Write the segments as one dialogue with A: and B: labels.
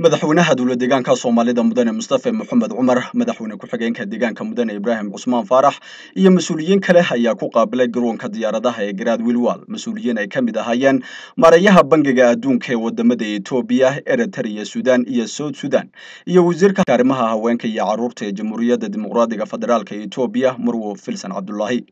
A: madaxweynaha dowla deegaanka soomaalida mudane mustafe maxamed cumar madaxweyne ku-xigeenka deegaanka mudane ibraahim cusmaan faarax iyo mas-uuliyiin kale ayaa ku qaabilay garoonka diyaaradaha ee garaad wilwal mas-uuliyiin ay ka mid ahaayeen maarayaha bangiga adduunka ee wadamada etoobiya eritrea sudan iyo south sudan iyo wasiirka arrimaha haweenka iyo caruurta ee jamhuuriyadda dimuqraadiga federaalka etoobiya marwo filsan cabdulaahi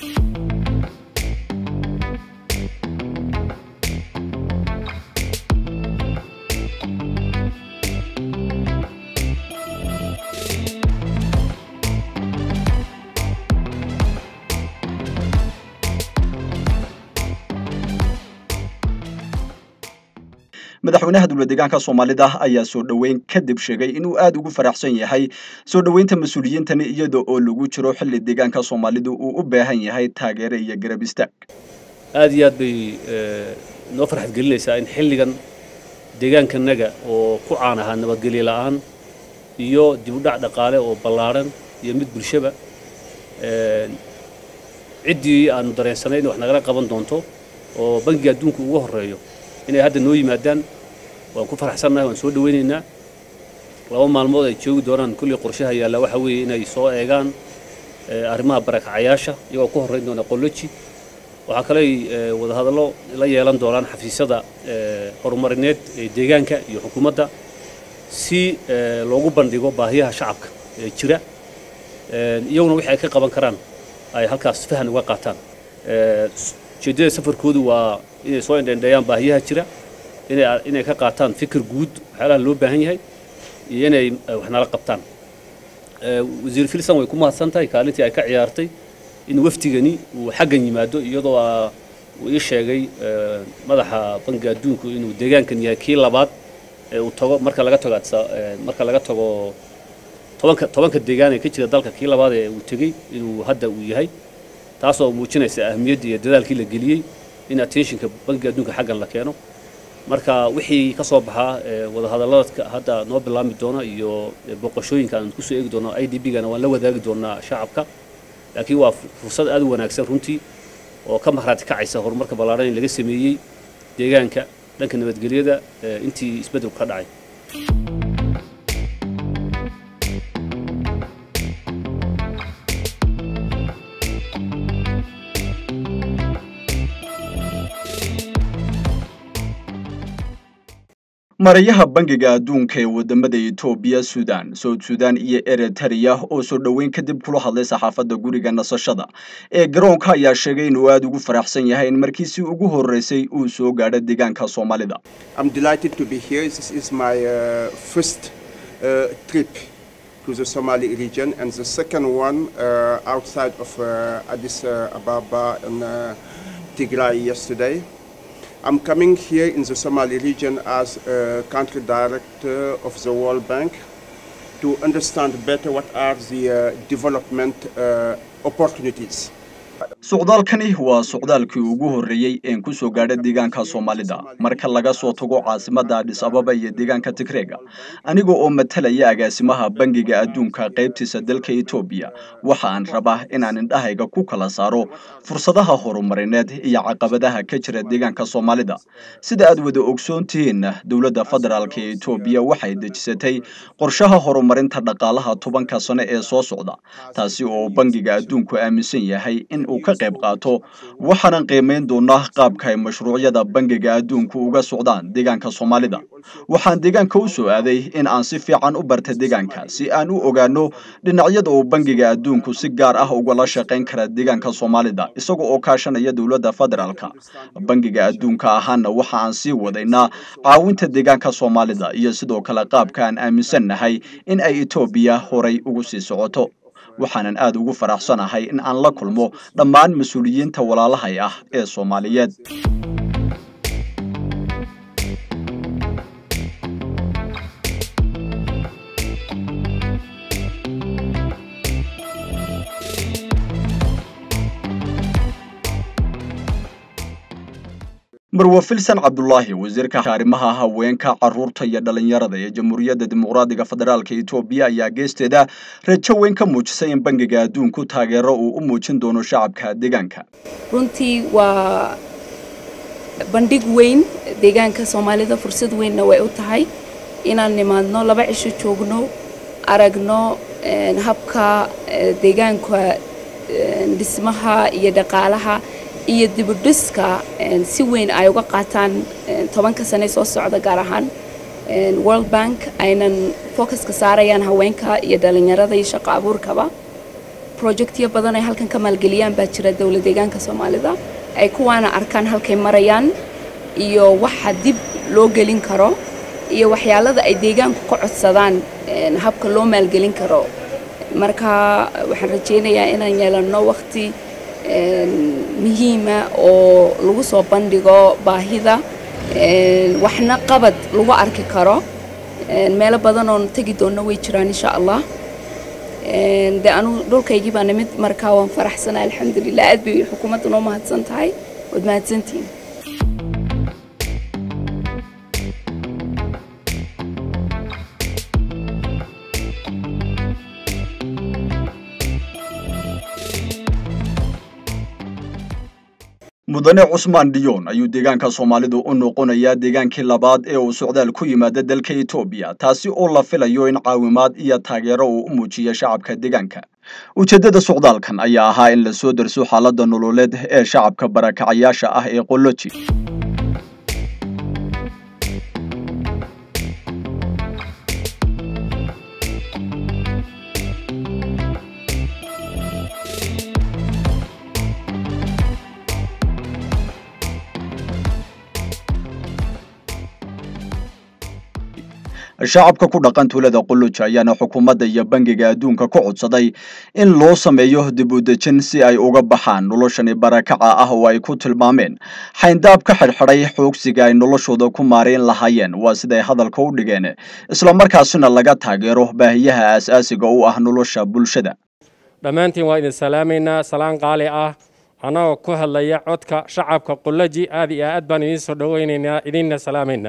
A: madaxweynaha dowla deegaanka soomaalida ayaa soo dhoweyn kadib sheegay inuu aada ugu faraxsan yahay soo dhoweynta mas-uuliyiintani iyada oo lagu jiro xilli deegaanka soomaalidu uu u baahan yahay taageero iyo garab istaag
B: aad iyo aad bay noo farxad gelinaysaa in xilligan deegaankanaga oo ku caan ahaa nabadgelyo la'aan iyo dib u dhac dhaqaale oo ballaadhan iyo mid bulshaba ciddii aanu dareensanay in wax nagala qaban doonto oo bangiga adduunka ugu horreeyo inay hadda noo yimaadaan waan ku faraxsannahay waan soo dhawaynaynaa laba maalmood ay joogi doonaan kullii qorshaha yaalla waxa weeye inay soo eegaan arrimaha barakacayaasha iyagoo ku horrayn doona qolloji waxaa kaley wadahadallo la yeelan doonaan xafiisyada horumarineed ee deegaanka iyo xukuumadda si loogu bandhigo baahiyaha shacabka ee jira iyaguna wixii ay ka qaban karaan ay halkaas fahan uga qaataan ujeeddada safarkoodu waa inay soo indhendheeyaan baahiyaha jira inay inay ka qaataan fikir guud waxyaalaha loo baahan yahay iyo inay wax nala qabtaan wasiir filsan way ku mahadsan tahay kaalintii ay ka ciyaartay in wafdigani uu xaggan yimaado iyadoo uu ii sheegay madaxa bangiga adduunku inuu deegaankan yahay kii labaad ee uu tago marka laga tago marka laga tago tobanka tobanka deegaan ee ka jira dalka kii labaad ee uu tegey inuu hadda uu yahay taasoo muujinaysa ahmiyadda iyo dadaalkii la geliyey in attentionka bangiga adduunka xaggan la keeno marka wixii ka soo baxaa wadahadallada hadda noo bilaami doona iyo boqoshooyinka aan kusoo eegi doono i d b gana waan la wadaagi doonaa shacabka laakiin waa fursad aad u wanaagsan runtii oo ka mahraati kacaysa horumarka ballaadhan in laga sameeyey deegaanka dhanka nabadgelyada intii isbeddelku ka dhacay
A: marayaha bangiga adduunka ee wadamada etoobiya sudan south sudan iyo eritrea oo soo dhoweyn kadib kula hadlay saxaafadda guriga nasashada ee garoonka ayaa sheegay inuu aada ugu faraxsan yahay in markiisii ugu horreysay uu soo gaadho deegaanka soomaalida
C: to the Somali region and the second one uh, outside of uh, Addis uh, Ababa and uh, Tigray yesterday. I'm coming here in the Somali region as a country director of the World Bank to understand better what are the uh, development uh, opportunities.
A: socdaalkani waa socdaalkii ugu horreeyey een ku soo gaadha deegaanka soomaalida marka laga soo tago caasimadda adhis ababa iyo deegaanka tigreega aniga oo matalaya agaasimaha bangiga adduunka qaybtiisa dalka etoobiya waxa aan rabaa inaan indhahayga ku kala saaro fursadaha horumarineed iyo caqabadaha ka jira deegaanka soomaalida sida aad wada ogsoon tihiin dowladda federaalk ee etoobiya waxay dejisatay qorshaha horumarinta dhaqaalaha tobanka sano ee soo socda taasi oo bangiga adduunku aaminsan yahay in uu ka qayb qaato waxaanan qiimayn doonaa qaabka ay mashruucyada bangiga adduunku uga socdaan deegaanka soomaalida waxaan deegaanka u soo aaday in aan si fiican u barta deegaanka si aan u ogaano dhinacyada uu bangiga adduunku si gaar ah ugala shaqayn kara deegaanka soomaalida isaga oo kaashanaya dowladda federaalka bangiga adduunka ahaana waxa aan sii wadaynaa caawinta deegaanka soomaalida iyo sidoo kale qaabka aan aaminsannahay in ay etoobiya horay ugu sii socoto waxaanan aad ugu faraxsanahay in aan la kulmo dhammaan mas-uuliyiinta walaalahay ah ee soomaaliyeed marwa filsan cabdulaahi wasiirka arrimaha haweenka caruurta iyo dhalinyarada ee jamhuuriyadda dimuqraadiga federaalka etoobiya ayaa geesteeda rajo weyn ka muujisay in bangiga adduunku taageero uu u muujin doono shacabka deegaanka
D: runtii waa bandhig weyn deegaanka soomaalida fursad weynna way u tahay inaan nimaadno laba cisho joogno aragno habka deegaanka dhismaha iyo dhaqaalaha iyo dibudhiska si weyn ay uga qaataan tobanka sane soo socda gaar ahaan world bank aynan focuska saarayaan haweenka iyo dhalinyarada iyo shaqo abuurkaba projectyo badan ay halkan ka maalgeliyaan baa jira dowlad deegaanka soomaalida ay kuwaana arkaan halkay marayaan iyo waxa dib loo gelin karo iyo waxyaalada ay deegaanku ka codsadaan habka loo maalgelin karo marka waxaan rajaynayaa inaan yeelanno waqti muhiima oo lagu soo bandhigo baahida waxna qabad lagu arki karo meelo badan oon tegi doonno way jiraan insha allah de anu dhulkaygii baa nimid markaa waan faraxsanaa alxamdulilah aad bay xukuumadda noo mahadsan tahay waad mahadsantihiin
A: mudane cusmaan diyoon ayuu deegaanka soomaalidu u noqonayaa deegaankii labaad ee uu socdaal ku yimaada dalka etoobiya taasi oo la filayo in caawimaad iyo taageero uu u muujiyo shacabka deegaanka ujeeddada socdaalkan ayaa ahaa in la soo darso xaaladda nololeed ee shacabka barakacayaasha ah ee qoloji shacabka ku dhaqan tuulada quluj ayaana xukuumadda iyo bangiga adduunka ku codsaday in loo sameeyo dib u dejin si ay uga baxaan noloshani barakaca ah oo ay ku tilmaameen xayndaab ka xidhxidhay xoogsiga ay noloshooda ku maarayn lahaayeen waa siday hadalka u dhigeen islamarkaasina laga taageero baahiyaha aasaasiga u ah nolosha bulshada
E: dhammaantiin waa idin salaamaynaa salaan qaali ah annagoo ku hadlaya codka shacabka qulaji aad iyo aad baan idiin soo dhoweynaynaa idinna salaamaynaa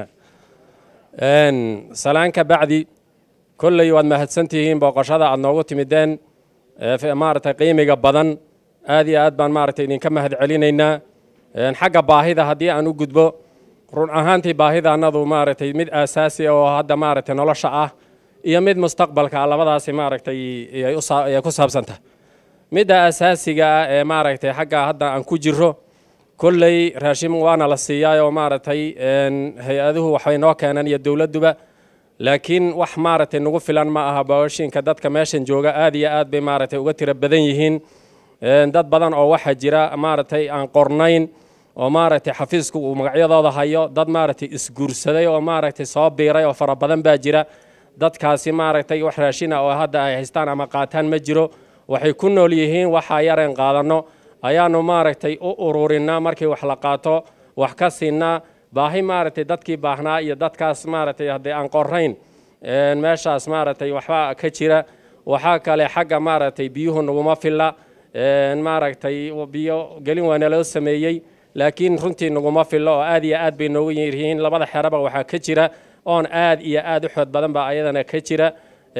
E: salaan ka bacdi kolley waad mahadsantihiin booqashada aad noogu timideen maaragtay qiimiga badan aad iyo aad baan maaragtay idinka mahad celinaynaa xagga baahida haddii aan u gudbo run ahaantii baahida annadu maaragtay mid aasaasi oo hadda maaragtay nolosha ah iyo mid mustaqbalka ah labadaasi maaragtay ay ku saabsantah midda asaasiga ah ee maaragtay xagga hadda aan ku jiro kolley raashin waana la siiyaa oo maaragtay hay-aduhu waxbay noo keeneen iyo dowladduba laakiin wax maaragtay nagu filan ma aha baashinka dadka meeshan jooga aad iyo aad bay maaragtay uga tiro badan yihiin dad badan oo waxaa jira maaragtay aan qornayn oo maaragtay xafiisku uu magacyadooda hayo dad maaragtay isguursaday oo maaragtay soo biiray oo fara badan baa jira dadkaasi maaragtay wax raashina oo hadda ay haystaan ama qaataan ma jiro waxay ku nool yihiin waxaa yareen qaadanno ayaanu maaragtay u ururinaa markii wax la qaato wax ka siinaa baahi maaragtay dadkii baahnaa iyo dadkaas maaragtay haddii aan qorayn meeshaas maaragtay waxbaa ka jira waxaa kale xagga maaragtay biyuhu naguma filla maaragtay biyo gelin waa naloo sameeyey laakiin runtii naguma fillo oo aad iyo aad bay noogu yihiin labada xeraba waxaa ka jira oon aad iyo aad u xood badan baa ayadana ka jira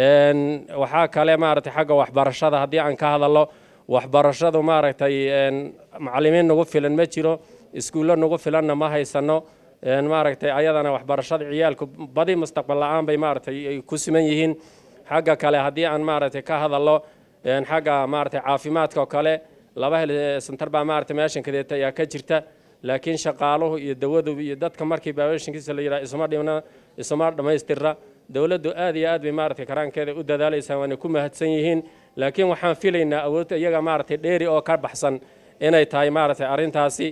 E: waxaa kale maaragtay xagga waxbarashada haddii aan ka hadallo waxbarashadu maaragtay macallimiin nagu filan ma jiro iskuullo nagu filanna ma haysano maaragtay ayadana waxbarashada ciyaalku badi mustaqbal la-aan bay maaragtay ay ku siman yihiin xagga kale haddii aan maaragtay ka hadallo xagga maaragtay caafimaadka oo kale laba hel santar baa maaragtay meeshan kadeeta ayaa ka jirta laakiin shaqaaluhu iyo dawadu iyo dadka markii baabashinkiisa la yidhaha isuma dhimna isuma dhammaystirra dowladdu aad iyo aad bay maaragtay karaankeeda u dadaalaysaa waana ku mahadsan yihiin laakiin waxaan filaynaa awoodda iyaga maaragtay dheeri oo ka baxsan inay tahay maaragtay arrintaasi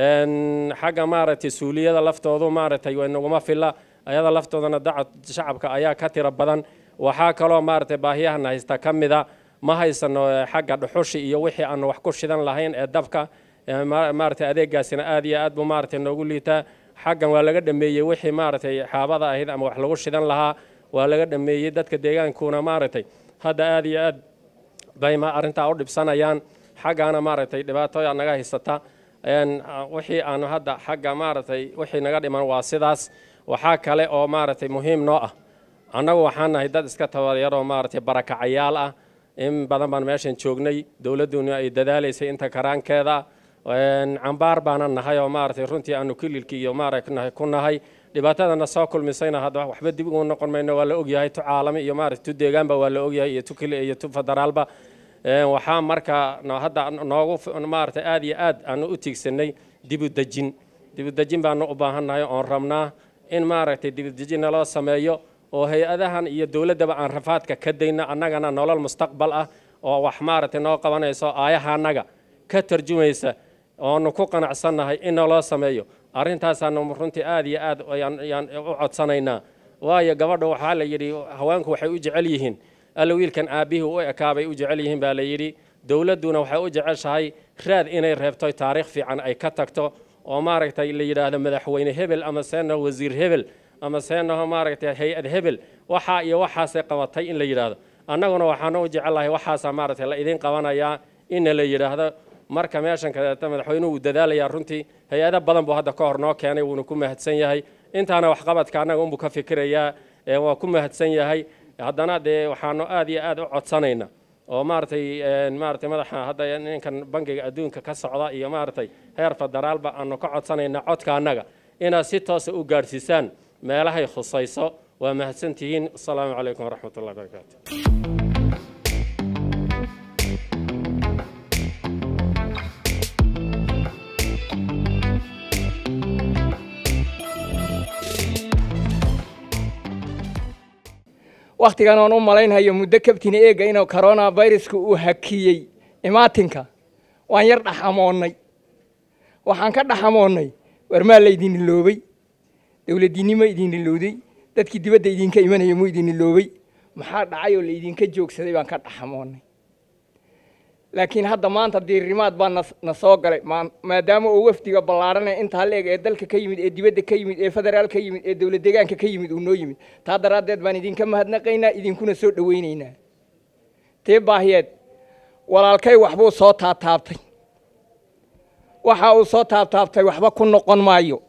E: xagga maaragtay suuliyada laftoodu maaragtay way naguma filla ayada laftoodana dacad shacabka ayaa ka tiro badan waxaa kaloo maaragtay baahiyahana haysta ka mida ma haysano xagga dhuxushi iyo wixii aanu wax ku shidan lahayn ee dabka maaragtay adeegaasina aad iyo aad buu maaragtay noogu liitaa xaggan waa laga dhameeyey wixii maaragtay xaabada ahayd ama wax lagu shidan lahaa waa laga dhameeyey dadka deegaankuna maaragtay hadda aad iyo aad bay ma arrintaa u dhibsanayaan xaggaana maaragtay dhibaatooya naga haysata wixii aanu hadda xagga maaragtay wixii naga dhiman waa sidaas waxaa kale oo maaragtay muhiim noo ah annagu waxaan nahay dad iska tabaryaroo maaragtay barakacayaal ah in badan baan meeshan joognay dowladduna ay dadaalaysay inta karaankeeda cambaar baanan nahay oo maaragtay runtii aanu kililkii iyo maaragtay ku nahay dhibaatadana soo kulmisayna hadda waxba dib ugu noqon mayno waa la ogyahay tu caalami iyo maaragta tu deegaanba waa la ogyahay iyo tu kile iyo tu federaalba waxaa markaa hadda noogu maaragtay aad iyo aad aanu u tiigsanay dibu dejin dibu dejin baanu u baahannahay oon rabnaa in maaragtay dibu dejin naloo sameeyo oo hay-adahan iyo dowladdaba aan rafaadka ka dayno annagana nolol mustaqbal ah oo wax maaragtay noo qabanayso aayaha annaga ka tarjumaysa oonu ku qanacsannahay in naloo sameeyo arrintaasaanu runtii aad iyo aad ayaan u codsanaynaa waayo gabadha waxaa la yidhi haweenku waxay u jecel yihiin alla wiilkan aabbihii u ekaabay u jecel yihiin baa la yidhi dowladduna waxay u jeceshahay raad inay reebto taariikh fiican ay ka tagto oo maaragtay la yidhaahdo madaxweyne hebel ama seena wasiir hebel ama seenaho maaragtay hay-ad hebel waxaa iyo waxaasay qabatay in la yidhaahdo annaguna waxaanu u jecellahay waxaasaa maaragtay la idin qabanayaa inna la yidhaahdo marka meeshan kaleeta madaxweynuhu uu dadaalayaa runtii hay-ado badan buu hadda ka hor noo keenay wuuna ku mahadsan yahay intaana waxqabadka annaga unbuu ka fikirayaa waa ku mahadsan yahay haddana dee waxaanu aad iyo aad u codsanaynaa oo maaragtay maaragtay madaxa hadda ninkan bangiga adduunka ka socda iyo maaragtay heer federaalba aanu ka codsanaynaa codka annaga inaad si toosa u gaadhsiisaan meelahay khusayso waa mahadsantihiin asalaamu calaykum waraxmat ullahi barakaatu
F: wakhtigan oon u malaynhayo muddo kabtina eega inuu corona viruska uu hakiyey imaatinka waan yar dhaxamoonnay waxaan ka dhaxamoonnay warmaa laydin iloobay dowladdiinnimo idin ilowday dadkii dibadda idinka imanaya muu idin iloobay maxaa dhacay oo laydinka joogsaday baan ka dhaxamoonnay laakiin hadda maanta diirimaad baa na na soo galay maadaama uu wafdiga ballaarhanee intaa la eg ee dalka ka yimid ee dibadda ka yimid ee federaal ka yimid ee dowlad deegaanka ka yimid uu noo yimid taa daraaddeed baan idinka mahadnaqaynaa idinkuna soo dhowaynaynaa tee baahiyeed walaalkay waxbuu soo taabtaabtay waxa uu soo taabtaabtay waxba ku noqon maayo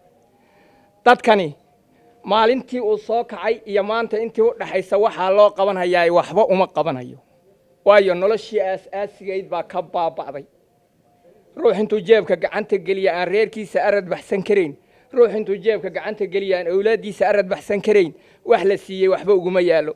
F: dadkani maalintii uu soo kacay iyo maanta intii u dhaxaysa waxaa loo qaban hayaa waxba uma qabanayo waayo noloshii aas-aasigayd baa ka baaba'day ruux intuu jeebka gacanta geliya aan reerkiisa arad baxsan karayn ruux intuu jeebka gacanta geliya aan awlaaddiisa arad baxsan karayn wax la siiyey waxba uguma yaallo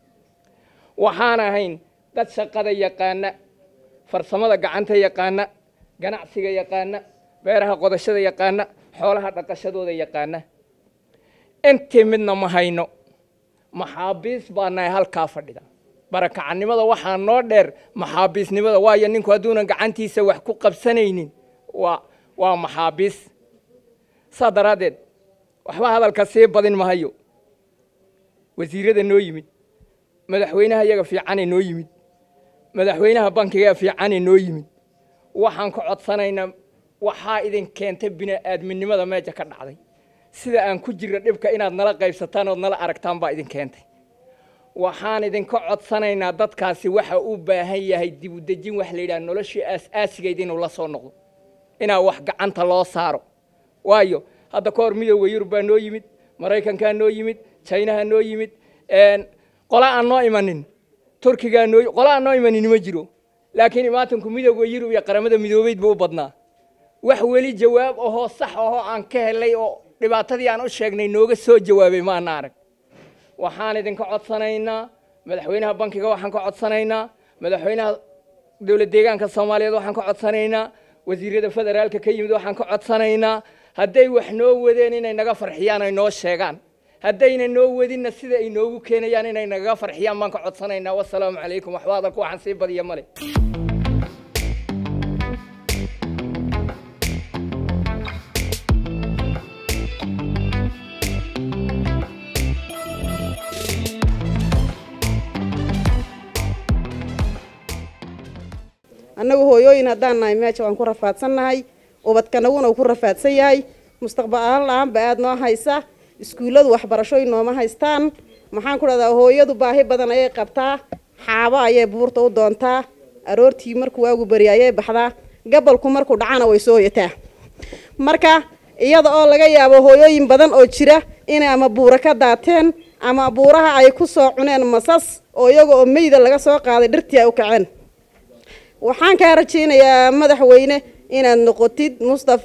F: waxaan ahayn dad shaqada yaqaana farsamada gacanta yaqaana ganacsiga yaqaana beeraha qodashada yaqaana xoolaha dhaqashadooda yaqaana intii midna ma hayno maxaabiis baa nahay halkaa fadhida barakacannimada waxaa noo dheer maxaabiisnimada waayo ninku hadduunan gacantiisa wax ku qabsanaynin waa waa maxaabiis saa daraaddeed waxba hadalka sii badin mahayo wasiirada noo yimid madaxweynaha iyaga fiicanee noo yimid madaxweynaha bankiga fiicanee noo yimid waxaan ka codsanaynaa waxaa idin keentay bini-aadminimada meesha ka dhacday sida aan ku jirra dhibka inaad nala qaybsataan ood nala aragtaan baa idin keentay waxaan idinka codsanaynaa dadkaasi waxa u baahan yahay dibudejin wax la yidhaha noloshii aas-aasigeyd inuu la soo noqdo inaa wax gacanta loo saaro waayo hadda ka hor midooda yurub baa noo yimid maraykankaa noo yimid jinaha noo yimid qola aan noo imanin turkigaa noo qola aan noo imanin ma jiro laakiin imaatanku midooda yurub iyo qaramada midoobeyd buu u badnaa wax weli jawaab ahoo sax ahoo aan ka helay oo dhibaatadii aan u sheegnay nooga soo jawaabay maana arag waxaan idinka codsanaynaa madaxweynaha bankiga waxaan ka codsanaynaa madaxweynaha dowlad deegaanka soomaaliyeed waxaan ka codsanaynaa wasiirada federaalka ka yimid waxaan ka codsanaynaa hadday wax noo wadeen inay naga farxiyaan ay noo sheegaan haddayna noo wadinna sida ay noogu keenayaan inay nagaga farxiyaan baan ka codsanaynaa wasalaamu calaykum waxba hadalku waxaan sii badiya male
G: annagu hooyooyin haddaan nahay meesha waan ku rafaadsannahay ubadkanaguna uu ku rafaadsan yahay mustaqbal la-aanba aada noo haysa iskuulladu waxbarashooyin nooma haystaan maxaan ku dhahdaa hooyadu baahi badan ayay qabtaa xaabo ayay buurta u doontaa aroortii markuu waagu beri ayay baxdaa gabalku markuu dhacana way soo hoyataa marka iyada oo laga yaabo hooyooyin badan oo jira inay ama buura ka daateen ama buuraha ay ku soo cuneen masas oo iyaga oo meyda laga soo qaaday dhirtii ay u kaceen waxaan kaa rajaynayaa madaxweyne inaad noqotid mustafe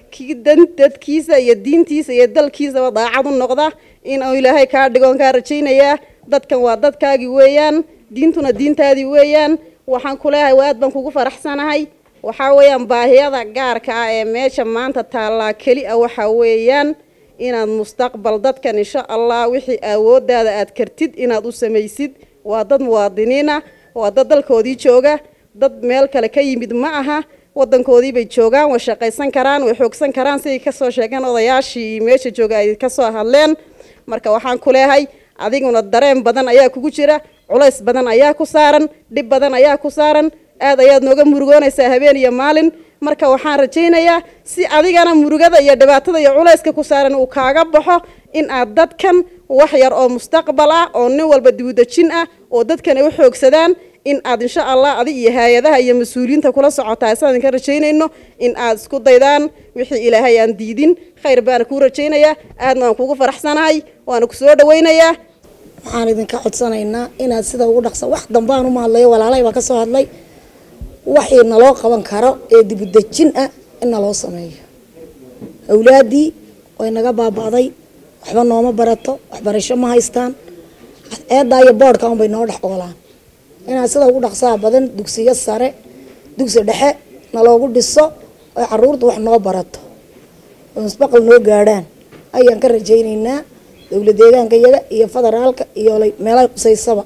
G: kii dan dadkiisa iyo diintiisa iyo dalkiisaba daacad u noqda in uu ilaahay kaa dhigoon kaa rajaynayaa dadkan waa dadkaagii weeyaan diintuna diintaadii weeyaan waxaan ku leeyahay waa aad baan kugu faraxsanahay waxaa weeyaan baahiyada gaarka ah ee meesha maanta taallaa keli a waxaa weeyaan inaad mustaqbal dadkan insha allah wixii awooddaada aad kartid inaad u samaysid waa dad muwaadiniin ah waa dad dalkoodii jooga dad meel kale ka yimid ma aha wadankoodii bay joogaan way shaqaysan karaan way xoogsan karaan siday kasoo sheegeen odayaashii meesha jooga ay kasoo hadleen marka waxaan ku leeyahay adiguna dareen badan ayaa kugu jira culays badan ayaa ku saaran dhib badan ayaa ku saaran aad ayaad nooga murugoonaysaa habeen iyo maalin marka waxaan rajaynayaa si adigana murugada iyo dhibaatada iyo culayska ku saaran uu kaaga baxo in aad dadkan wax yar oo mustaqbal ah oo nin walba dibudejin ah oo dadkan ay u xoogsadaan in aad insha allah adig iyo hay-adaha iyo mas-uuliyiinta kula socotaa sidaan idinka rajaynayno in aad isku daydaan wixii ilaahay aan diidin khayr baana kuu rajaynayaa aadna waan kugu faraxsanahay waana ku soo dhawaynayaa
H: waxaan idinka codsanaynaa inaad sida ugu dhaqsa wax dambaan uma hadlayo walaalay baa ka soo hadlay waxii naloo qaban karo ee dibudejin ah in naloo sameeyo awlaadii way naga baaba'day waxba nooma barato waxbarasho ma haystaan eedaa iyo boodhka unbay noo dhex oolaan inaad sida ugu dhaqsaha badan dugsiyo sare dugsi dhexe naloogu dhiso oo caruurta wax noo barato oo musbaqal noo gaadhaan ayaan ka rajaynaynaa dowla deegaanka iyaga iyo federaalka iyo meelaha qusaysaba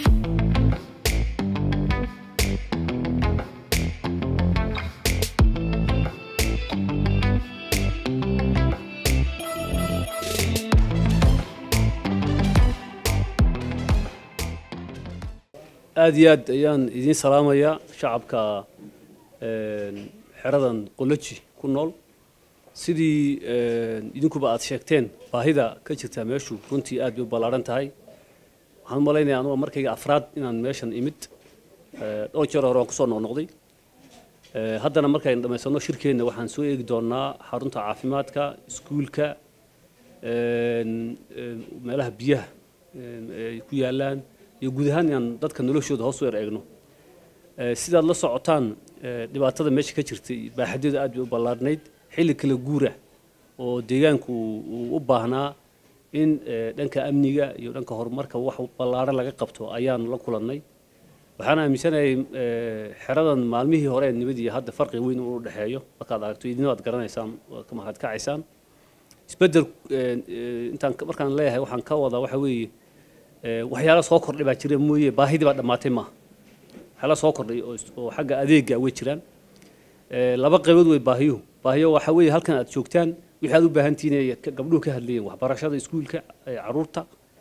B: aada iyo aad ayaan idiin salaamayaa shacabka xeradan qoloji ku nool sidii idinkuba aada sheegteen baahida ka jirta meeshu runtii aad bay u ballaaran tahay waxaan u malaynayaa anuga markayga afraad inaan meeshan imid dhowr jeer hore waan kusoo noqnoqday haddana markaynu dhammaysano shirkeenna waxaan soo eegi doonaa xarunta caafimaadka iskuulka meelaha biyaha ay ku yaalaan iyo guud ahaan inaan dadka noloshooda hoos u yar eegno sidaad la socotaan dhibaatada meesha ka jirtay baaxadeedu aad bay u ballaarnayd xilli kala guura oo deegaanku uu u baahnaa in dhanka amniga iyo dhanka horumarka wax ballaaran laga qabto ayaan la kulannay waxaan aaminsanahay xeradan maalmihii hore ee nibadii hadda farqi weyn uu u dhexeeyo markaad aragto idina waad garanaysaan waad ka mahad kacaysaan isbeddel intaan markaan leeyahay waxaan ka wadaa waxa weeye waxyaala soo kordhay baa jira mooye baahidii baa dhammaatay maaha waxyaala soo kordhay oo xagga adeega way jiraan laba qaybood way baahiyuhu baahiyo waxa weeye halkan aad joogtaan wixii aad u baahan tihiin ay gabdhuhu ka hadlayeen waxbarashada iskuulka caruurta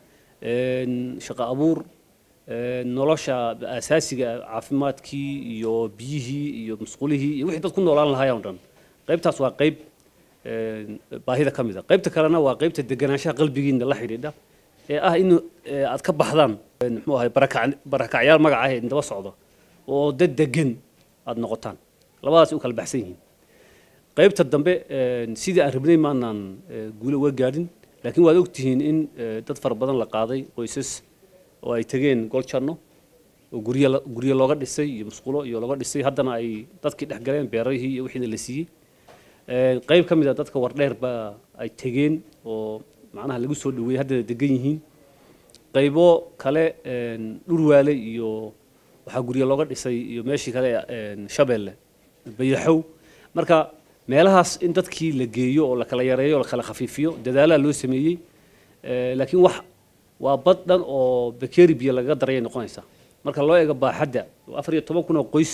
B: shaqo abuur nolosha asaasiga caafimaadkii iyo biyihii iyo musqulihii iyo wixii dad ku noolaan lahaayeen oo dhan qaybtaas waa qayb baahida ka mid a qaybta kalena waa qaybta deganaanshaha qalbigiina la xidhiidha ee ah in aad ka baxdaan muxuu ahay barakacyaal magaca ah ee daba socda oo dad degan aad noqotaan labadaas u kala baxsan yihiin qaybta dambe sidii aan rabnay maanaan guule uga gaadhin laakiin waad ogtihiin in dad fara badan la qaaday qoysas oo ay tegeen goljanno oo guryo guryo looga dhisay iyo musqulo iyo looga dhisay haddana ay dadkii dhex galeen beerahii iyo wixiina la siiyey qayb ka mid a dadka wardheer baa ay tegeen oo macnaha lagu soo dhaweeyey haddana degan yihiin qaybo kale dhurwaale iyo waxaa guryo looga dhisay iyo meeshii kale shabeelle bayaxow marka meelahaas in dadkii la geeyo oo la kala yareeyo oo la kala khafiifiyo dadaalaha loo sameeyey laakiin wax waa bad dhan oo bakeri biyo lagaga darayay noqonaysaa marka loo eego baaxadda afar iyo toban kun oo qoys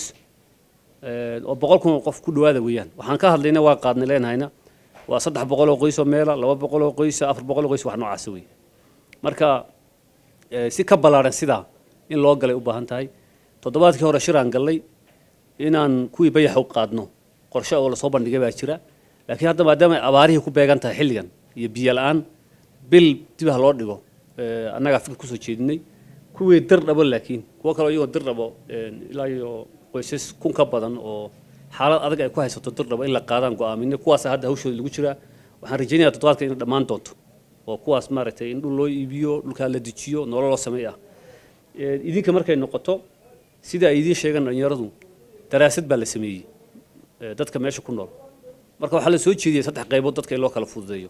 B: oo boqol kun oo qof ku dhawaada weeyaan waxaan ka hadlayna waa qaadnay leenahayna waa saddex boqol oo qoys oo meela laba boqol oo qoys afar boqol oo qoys wax noocaasa wey marka si ka ballaaran sidaa in loo galay u baahan tahay toddobaadkii hore shiraan gallay inaan kuwii bayaxa u qaadno qorshe oo lasoo bandhigay baa jira laakiin hadda maadaama ay abaarihii ku beegan tahay xilligan iyo biyo la-aan bil dib ha loo dhigo annagaa fikir kusoo jeedinay kuwii dir dhabo laakiin kuwo kaleo iyagoo dir dhabo ilaa iyo qoysas kun ka badan oo xaalad adag ay ku haysato dir dhabo in la qaadaan go'aaminay kuwaasa hadda hawshooda lagu jiraa waxaan rajaynayaa toddobaadka inay dhammaan doonto oo kuwaas maaragtay in dhul loo iibiyo dhulkaa la dejiyo nolol loo sameey ah idinka markay noqoto sida ay idiin sheegaan dhalinyaradu daraasad baa la sameeyey dadka meesha ku nool marka waxaa la soo jeediyey saddex qaybood dadka in loo kala fududeeyo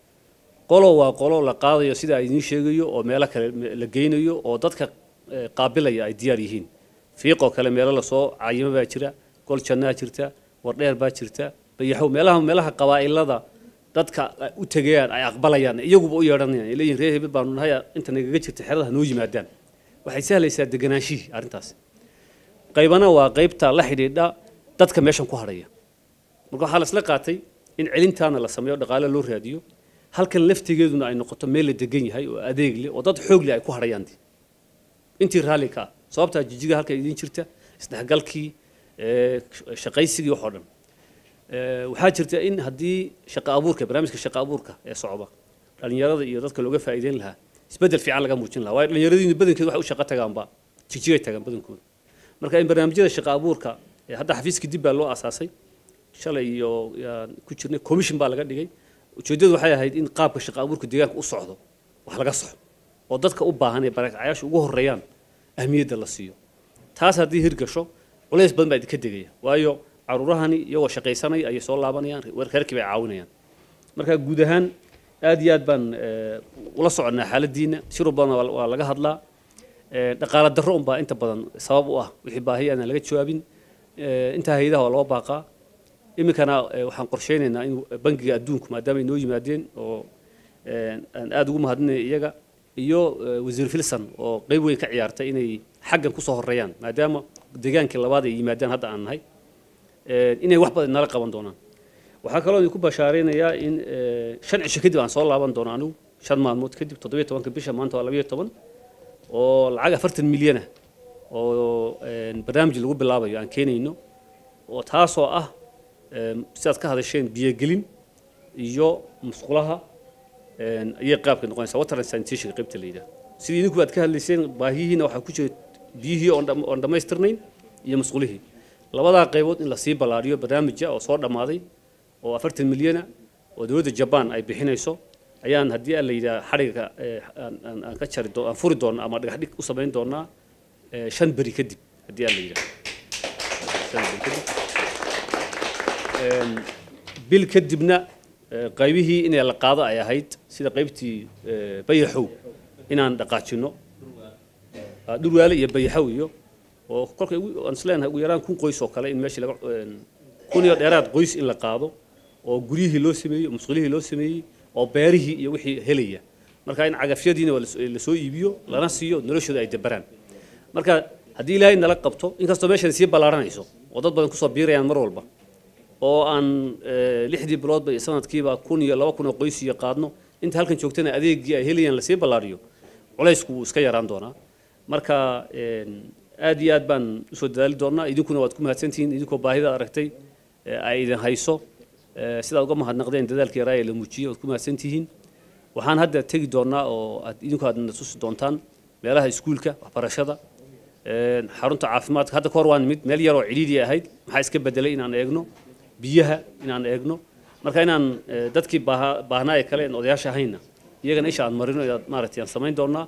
B: qolo waa qolo la qaadayo sida ay idiin sheegayo oo meelo kale la geynayo oo dadka qaabilaya ay diyaar yihiin fiiqoo kale meelo lasoo cayimo baa jira gol jannaa jirta wardheer baa jirta bayaxow meelaha meelaha qabaa'ilada dadka u tegayaan ay aqbalayaan iyaguba u yeedhanayaan ay leeyihin reer hebel baanu nahay inta nagaga jirta xerada noo yimaadaan waxay sahlaysaa deganaanshihii arrintaas qaybana waa qaybta la xidhiidha dadka meeshan ku hadhaya marka waxaa la isla qaatay in celintaana la sameeyo dhaqaale loo raadiyo halkan laftigeeduna ay noqoto meel la degan yahay oo adeeg leh oo dad xoog leh ay ku hadhayaan intii raalli ka ah sababtaa jijiga halka idiin jirta isdhexgalkii shaqaysigii waxoo dhan waxaa jirta in haddii shaqa abuurka barnaamijka shaqa abuurka ee socda dhalinyarada iyo dadka looga faa'iideyn lahaa isbeddel fiican laga muujin lahaa waayo dhalinyaradiinu badankeedu waxay u shaqo tagaanba jigjigay tagaan badankooda marka in barnaamijyada shaqa abuurka hadda xafiiskii dib baa loo asaasay shalay iyo ku jirnay commission baa laga dhigay ujeeddadu waxay ahayd in qaabka shaqa abuurka deegaanka u socdo wax laga soxo oo dadka u baahan ee barakacyaasha ugu horreeyaan ahmiyadda la siiyo taas haddii hirgasho culays badan baa idinka degaya waayo caruurahani iyagoo shaqaysanaya ayay soo laabanayaan reerkii bay caawinayaan marka guud ahaan aad iyo aad baan ula soconnaa xaaladdiina shirub badan waa laga hadlaa dhaqaala darro unbaa inta badan sabab u ah wixii baahiya aanan laga jawaabin intaa hay-adaha waa loo baaqaa iminkana waxaan qorsheynaynaa in bangiga adduunku maadaama ay noo yimaadeen oo aan aada ugu mahadinaya iyaga iyo wasiir filson oo qeyb weyn ka ciyaartay inay xaggan kusoo horeeyaan maadaama deegaankii labaad ay yimaadaan hadda aan nahay inay wax badan nala qaban doonaan waxaa kaloo idinku bashaareynayaa in shan cisho kadib aan soo laaban doono anigu shan maalmood kadib toddobiyo tobanka bisha maanta waa labayo toban oo lacag afartan milyana oo barnaamij lagu bilaabayo aan keenayno oo taasoo ah sidaad ka hadasheen biyogelin iyo musqulaha ayay qaabka noqonaysaa water and sanitation qaybta la yidhaha sidii idinku aad ka hadlayseen baahiyihiina waxaa ku jira biyihii oon dhammaystirnayn iyo musqulihii labadaa qaybood in lasii ballaariyo barnaamija oo soo dhammaaday oo afartan milyana oo dowladda jabaan ay bixinayso ayaan haddii aan la yidhaha xadhiga aan ka jari aan furi doona ama dhagax dhig u samayn doonaa shan beri kadib haddii aan la yidhaha shan beri kadib bil kadibna qaybihii inay la qaado ay ahayd sida qaybtii bayaxow inaan dhaqaajino dhurwaale iyo bayaxow iyo oo kolka aan isleenahay ugu yaraan kun qoys oo kale in meeshii laga kun iyo dheeraad qoys in la qaado oo guryihii loo sameeyey musqulihii loo sameeyey oo beerihii iyo wixii helaya marka in cagafyadiina lasoo iibiyo lana siiyo noloshooda ay dabaraan marka haddii ilaahay nala qabto inkastoo meeshan sii ballaaranayso oo dad badan kusoo biirayaan mar walba oo aan lixdii biloodba iyo sanadkiiba kun iyo laba kun oo qoys iyo qaadno inta halkan joogtana adeegii ay helayaan lasii ballaariyo culaysku wuu iska yaraan doonaa marka aad iyo aad baan usoo dadaali doonaa idinkuna waad ku mahadsantihiin idinkoo baahida aragtay ay idin hayso sidaad uga mahadnaqdeen dadaalka yaraa ee la muujiyey waad ku mahadsantihiin waxaan hadda tegi doonaa oo aad idinku aad na tusi doontaan meelaha iskuulka waxbarashada xarunta caafimaadka hadda kahor waan mid meel yaroo cidhiidhi ahayd maxaa iska bedelay inaan eegno biyaha inaan eegno marka inaan dadkii baahnaa ee kale en odayaasha ahayna iyagana isha aan marino maaragtay aan samayn doonaa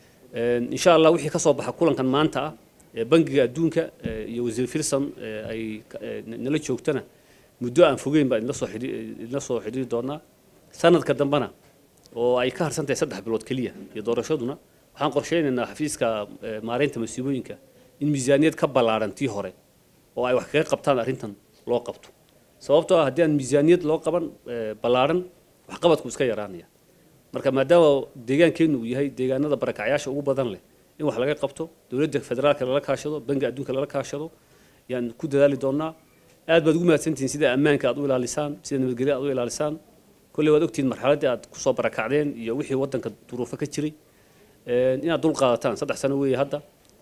B: insha allah wixii ka soo baxa kulankan maanta ah bangiga adduunka iyo wasiir filson ay nala joogtana muddo aan fogeyn baa idinla soo idinla soo xidhiiri doonaa sanadka dambena oo ay ka harsan tahay saddex bilood keliya iyo doorashaduna waxaan qorsheynaynaa xafiiska maareynta masiibooyinka in miisaaniyad ka ballaaran tii hore oo ay wax kaga qabtaan arrintan loo qabto sababtoo ah haddii aan miisaaniyad loo qaban ballaaran waxqabadku iska yaraanaya marka maadaama deegaankeennu uu yahay deegaanada barakacyaasha ugu badan leh in wax laga qabto dowladda federaalka lala kaashado bangi adduunka lala kaashado yaan ku dadaali doonaa aad baad ugu mahadsantihiin sida ammaanka aad u ilaalisaan sida nabadgelya aad u ilaalisaan kolley waad ogtihiin marxaladdii aad kusoo barakacdeen iyo wixii waddanka duruufo ka jiray inaad dul qaadataan saddex sano weeye hadda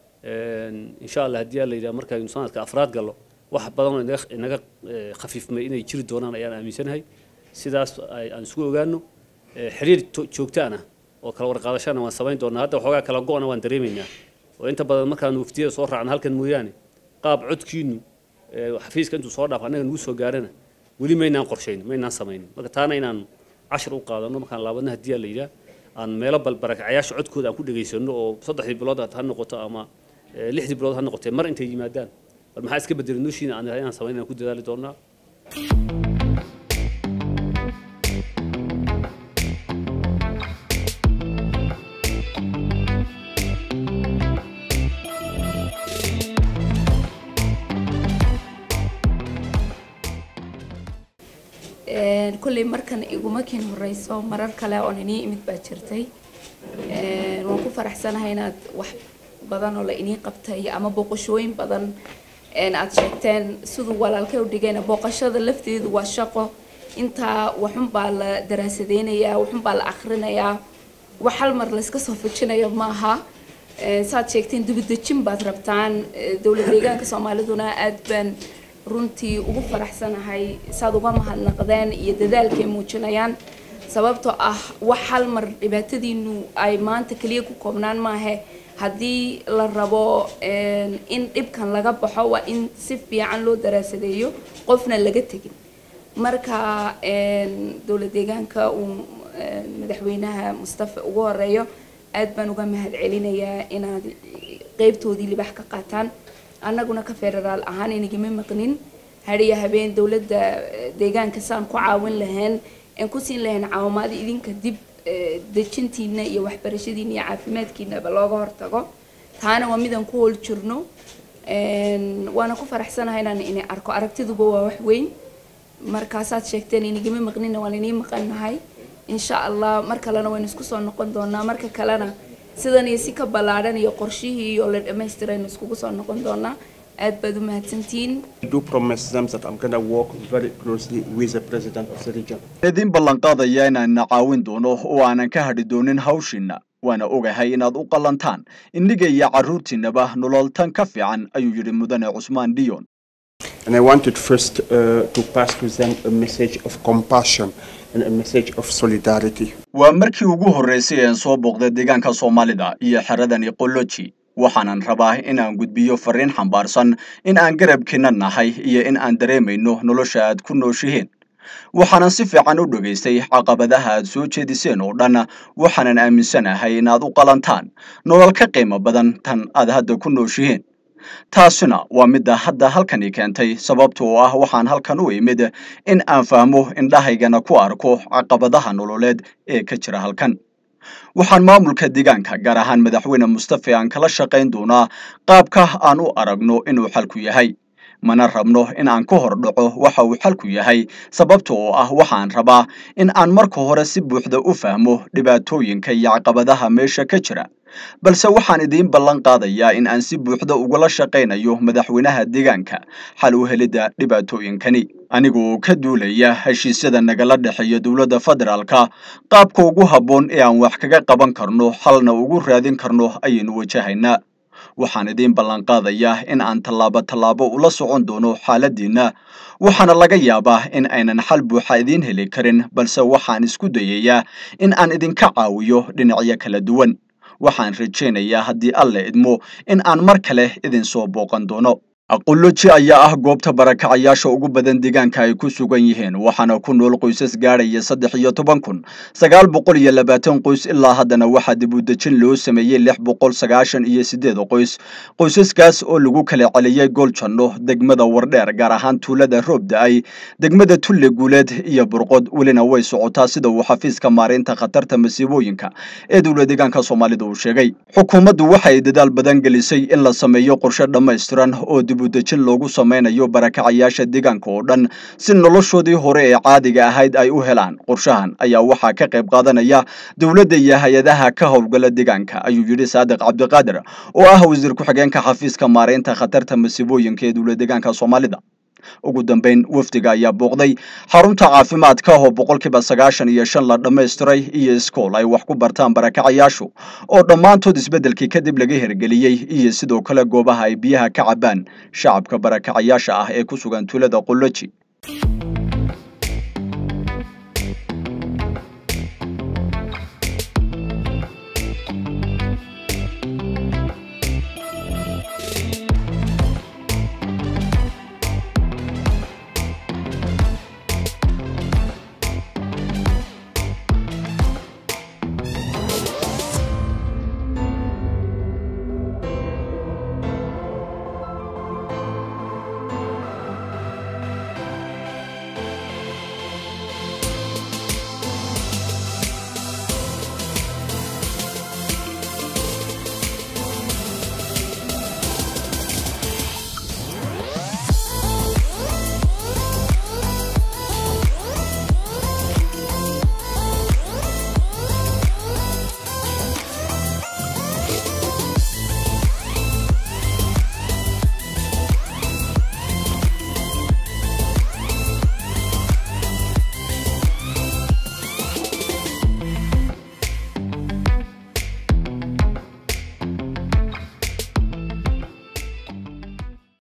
B: insha allah haddii aa la yidhaha markaynu sanadka afraad gallo wax badan oo inaga inaga khafiifmay inay jiri doonaan ayaan aaminsanahay sidaas aan isugu ogaano xiriir joogtaana oo kala warqaadashana waan samayn doonaa hadda waxoogaa kala go-na waan dareemaynaa oo inta badan markaan waftiyada soo raacna halkan mooyaane qaab codkiinu xafiiska intuu soo dhaaf annaga nagu soo gaarana weli maynaan qorshayn maynaan samaynin marka taana inaan cashar u qaadano markaan laabadna haddii aa la yidhaha aan meelo balbarakacayaasha codkooda aan ku dhegaysano oo saddexdii bilood ha noqoto ama lixdii bilood ha noqotee mar intay yimaadaan bal maxaa iska bedelay noloshiina aan inaan samayn aan ku dadaali doonaa
D: kolley markan iguma kin horeyso marar kale oon inii imid baa jirtay waan ku faraxsanahay inaad wax badan oo la inii qabtay ama booqashooyin badan aad sheegteen siduu walaalkay u dhigayna booqashada lafteedu waa shaqo intaa waxun baa la daraasadeynayaa waxun baa la akhrinayaa wax hal mar layska soo fujinayo maaha saad sheegteen dibadejin baad rabtaan dowlad deegaanka soomaaliduna aad baan runtii ugu faraxsanahay saad uga mahadnaqdeen iyo dadaalkay muujinayaan sababtoo ah wax hal mar dhibaatadiinu ay maanta keliya ku koobnaan maahe haddii la rabo in dhibkan laga baxo waa in si fiican loo daraasadeeyo qofna laga tegin marka dowlad deegaanka uu madaxweynaha mustafa ugu horeeyo aad baan uga mahad celinayaa inaad qeybtoodii libax ka qaataan annaguna ka federaal ahaan inagama maqnin hadiya habeen dowladda deegaanka saan ku caawin lahayn aan ku siin lahayn caawimaada idinka dib dejintiina iyo waxbarashadiina iyo caafimaadkiinaba looga hortago taana waa midaan ku hool jirno waana ku faraxsanahay inaan ini arko aragtiduba waa wax weyn markaasaad sheegteen inagama maqnina waan inii maqannahay insha allah mar kalena waynu isku soo noqon doonaa marka kalena sidan iyo si ka ballaadhan iyo qorshihii oo la dhammaystiraynu iskugu soo noqon doonaa aad baad u mahadsantihiin
C: I do promise them that I'm going to work very closely with the president of the region.
A: idin ballanqaadaya inaanna caawin doono oo aanan ka hadhi doonin hawshiinna waana ogahay inaad u qallantaan inniga iyo carruurtiinnaba nolol tan ka fiican ayuu yidhi mudane cusmaan diyon
C: And I wanted first uh, to pass to them a message of compassion and a message of solidarity.
A: waa markii ugu horraysay aan soo booqday deegaanka soomaalida iyo xeradani qolloji waxaanan rabaa in aan gudbiyo farriin xambaarsan in aan garabkiinna nahay iyo in aan dareemayno nolosha aad ku nooshihiin waxaanan si fiican u dhegaystay caqabadaha aad soo jeediseen oo dhan waxaanan aaminsanahay inaad u qalantaan nolol ka qiimo badan tan aad hadda ku nooshihiin taasina waa midda hadda halkani keentay sababta oo ah waxaan halkan u imid in aan fahmo indhahaygana ku arko caqabadaha nololeed ee ka jira halkan waxaan maamulka deegaanka gaar ahaan madaxweyne mustafe aan kala shaqayn doonaa qaabka aan u aragno inuu xalku yahay mana rabno in aan ka hor dhaco waxa uu xalku yahay sababta oo ah waxaan rabaa in aan marka hore si buuxda u fahmo dhibaatooyinka iyo caqabadaha meesha ka jira balse waxaan idiin ballan qaadayaa in aan si buuxda ugula shaqaynayo madaxweynaha deegaanka xal u helidda dhibaatooyinkani anigoo ka duulaya heshiisyada nagala dhexeeya dowladda federaalka qaabka ugu habboon ee aan wax kaga qaban karno xalna ugu raadin karno ayaynu wajahaynaa waxaan idiin ballanqaadayaa in aan tallaabo tallaabo ula socon doono xaaladdiinna waxaana laga yaabaa in aynan xal buuxa idiin heli karin balse waxaan isku dayayaa in aan idinka caawiyo dhinacyo kala duwan waxaan rajaynayaa haddii alle idmo in aan mar kale idin soo booqan doono qolloji ayaa ah goobta barakacayaasha ugu badan deegaanka ay ku sugan yihiin waxaana ku nool qoysas gaadhaya saddex iyo toban kun sagaal boqol iyo labaatan qoys ilaa haddana waxaa dib u dejin loo sameeyey lix boqol sagaashan iyo sideed qoys qoysaskaas oo lagu kala celiyey gooljanno degmada wardheer gaar ahaan tuulada roob da-ay degmada tulle guuleed iyo burqod welina way socotaa sida uu xafiiska maareynta khatarta masiibooyinka ee dowla deegaanka soomaalida uu sheegay xukuumaddu waxay dadaal badan gelisay in la sameeyo qorshe dhammaystiran oo dibudejin loogu samaynayo barakacayaasha deegaanka oo dhan si noloshoodii hore ee caadiga ahayd ay u helaan qorshahan ayaa waxaa ka qayb qaadanaya dowladda iyo hay-adaha ka howlgala deegaanka ayuu yidhi saadiq cabdiqaadir oo ah wasiir ku-xigeenka xafiiska maareynta khatarta masiibooyinka ee dowla deegaanka soomaalida ugu dambeyn wafdiga ayaa booqday xarunta caafimaadka oo boqolkiiba sagaashan iyo shan la dhammaystiray iyo iskool ay wax ku bartaan barakacayaashu oo dhammaantood isbeddelkii kadib laga hirgeliyey iyo sidoo kale goobaha ay biyaha ka cabaan shacabka barakacayaasha ah ee ku sugan tuulada qolloji